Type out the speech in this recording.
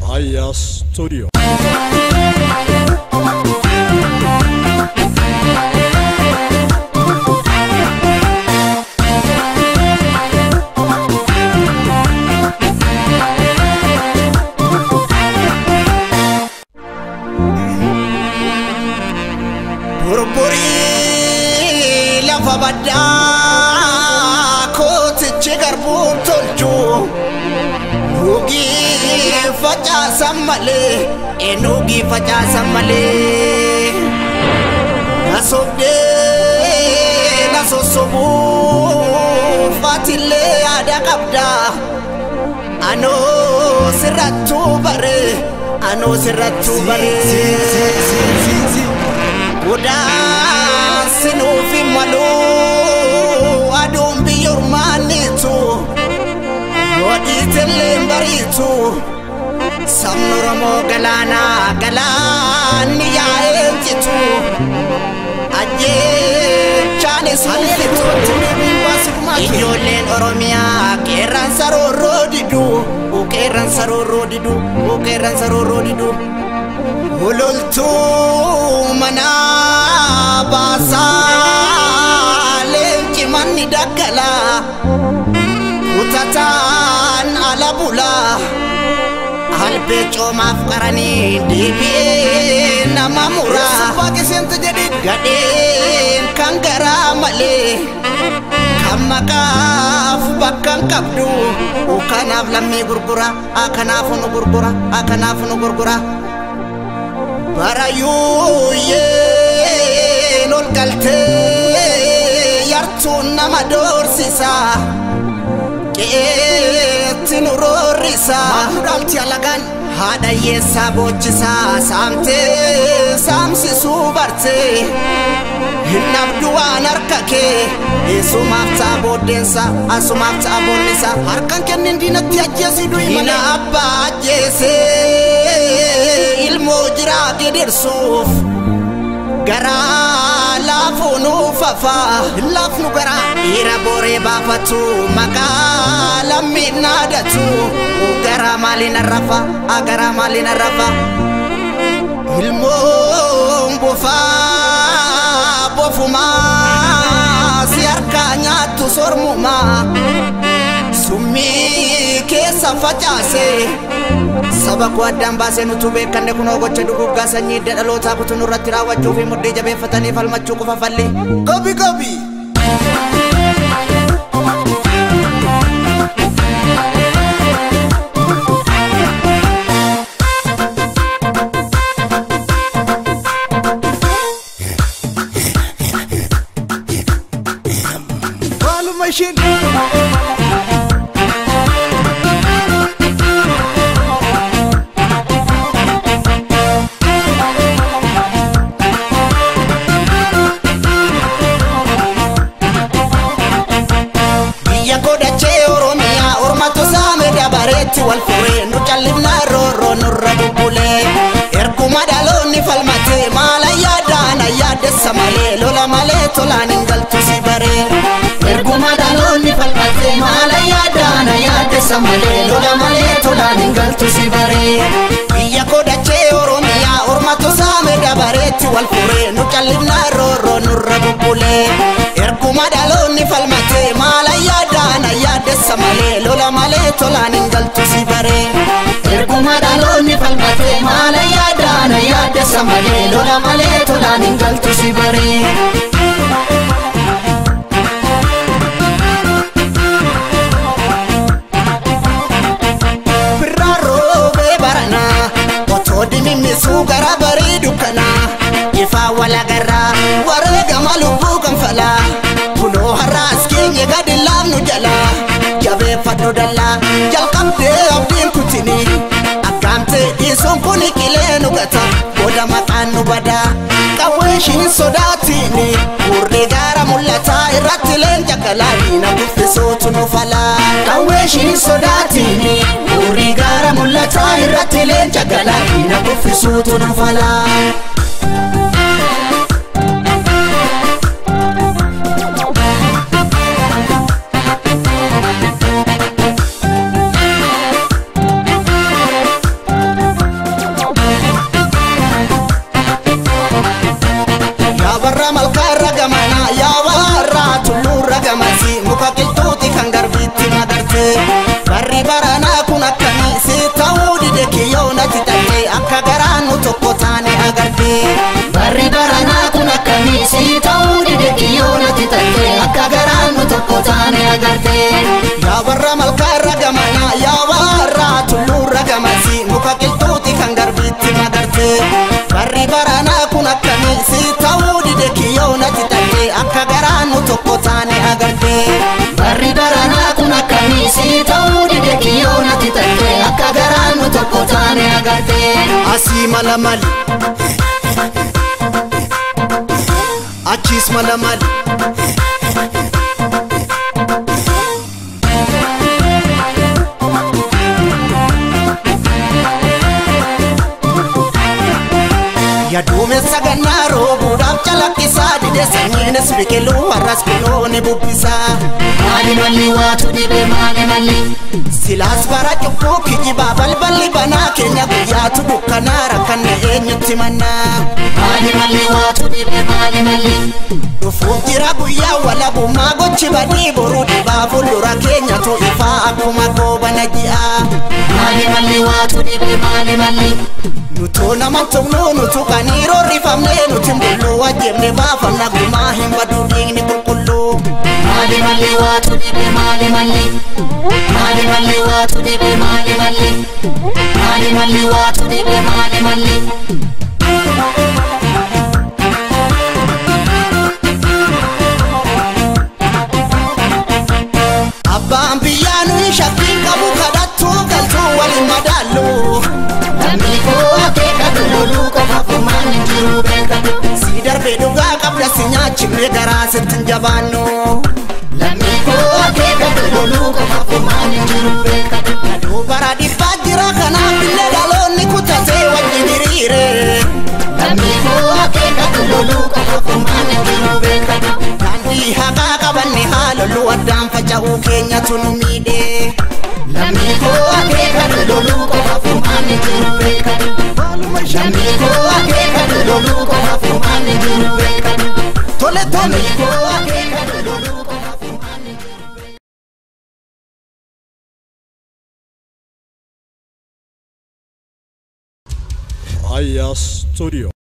Faya Studio. Burburii lafa baddaa kootichi garbuun tolchu Nuugii facaasan malee eenyugii facaasan malee Nasobdee na sossobuu faatillee yaada qabda Anoo sirrattuu bare anoo sirrattuu bare Godaan sinuufi maluu aduun biyyoormaanitu Wadhiitillee bariitu Sabni Oromoo galaanaa galaanni yaa'ee jitu Ajjeechaanis haliitu Ijoolleen Oromiyaa qeerransa roorroo didu Qeerransa roorroo didu Qeerransa roorroo didu Ololtuu mana baasaa leenci manni daggala Kutataan ala bulaa Albee coomaaf qaranii deebi'ee nama muraa Gadheen kan garaa malee kan maqaaf bakka hin qabdu kanaaf lammii gurgura kanaaf nu gurgura kanaaf nu gurgura barayuuyyeen ol galtee yartuun nama doorsisa qeetti nu roorrisa mahmudaalti alagaan haadha hiyyeessaa boochisaa saamtee saamsisuu bartee hin dhabdu waan harka kee eessumaaf ta'a booddeensa asumaaf ta'a boonnisa harkan kennin diinatti ajjeesii du'i mana abbaa ajjeesee ilmoo jiraa gidirsuuf garaa laafuu nuuf hafaa laafnu garaa dhiira booree baafatu maqaa lammiin naadatu garaa maaliin arrafa garaa maaliin arrafa ilmoon bofaa bofumaa si harkaa nyaattu sormumaa summii keessa facaase saba koo addaan baasee nutu beekanne kunoo gocha duguggaa sanyii hidda dhalootaa kutu nurratti raawwachuu fi mudhii jabeeffatanii falmachuu qofa falli gobi gobi Maaluma ishiin biyya godhachee oromiyaa ormatu saame dabareetti wal furee nu callifnaa roorroo nurra bubbulee erguma dhaloonni falmatee maala yaadaan ayyaadessa malee lola malee tolaan hin galtu si baree erguma dhaloonni falmatee maala yaadaan ayyaadessa malee lola malee tolaan hin galtu si baree biyya godhachee oromiyaa ormatu saame dabareetti wal furee nu callifnaa roorroo nurra bubbulee erguma dhaloonni falmatee maala yaadaan ayyaadessa malee lola malee tolaan hin galtu si baree erguma dhaloonni falmatee maala yaadaan ayyaadessa malee lola malee tolaan hin galtu si baree birraa roobee baranaa otoo dimimmisuu gara barii dukkanaa ifaa walagarraa wareegama lubbuu kanfalaa kunoo har'aas keenya gadi laafnu jalaa jabeeffadhu dallaa jalqabdee abdiin kutinii akkaamtee dhiisuun kun qilee nu gata booda maqaan nu badaa qawweeshiin sodaatiini urrii gaara mul'ataa irratti leenca galaa na guffisuutu nu falaa qawweeshiin sodaatiini urrii gaara mul'ataa irratti leenca galaa na guffisuutu nu falaa. asii mala mali achiis mala mali Yaduumessa gannaa roobuudhaaf calaqqisaa dide sanyiinis biqiluu har'as kunoo ni bubbisaa. Maali malli waatu dhibe maali malli Silaas bara cubbuu kijibaa balballi banaa keenya guyyaatu dukkanaa rakkanne eenyutti mannaa. maali malli waatu dhibe maali malli Dhufuuf jira guyyaa walabummaa gochi badii boruu dhibaa fuuldura keenyatu ifaa akkuma goobana ji'a. maali malli waatu dhibe maali malli Nutuu nama tumnuu nutu qaniiroo rifamnee nuti mbulluu wajjimne baafanna gumaa hin badu dhiigni qulqulluu. maali malli waatu dhibe maali malli maali malli waatu dhibe maali malli maali malli waatu dhibe maali malli Abbaan biyyaa nuyi shakkiin qabu kadhattuu galtuu waliin madaallu. Lammii koo akeekatu loluu qofa furmaan hin jiru beekatu Si darbee dhugaa qabda si nyaachifne garaa sitti hin jabaannu. Lammii koo akeekatu loluu qofa furmaan hin jiru beekatu Aduu bara dhibbaa jira kanaaf illee dhaloonni kutatee wajjin hiriire. Lammii koo akeekatu loluu qofa furmaan hin jiru beekatu Daandii haqaa qabanne haaloluu addaan faca'uu keenyatu nu miidhe. Lammii koo akeekatu loluu qofa furmaan hin jiru beekatu Lammii koo akeekatu loluu qofa furmaan hin jiru beekatu Tole tole. Lammii koo akeekatu loluu qofa furmaan hin jiru Aya Studio.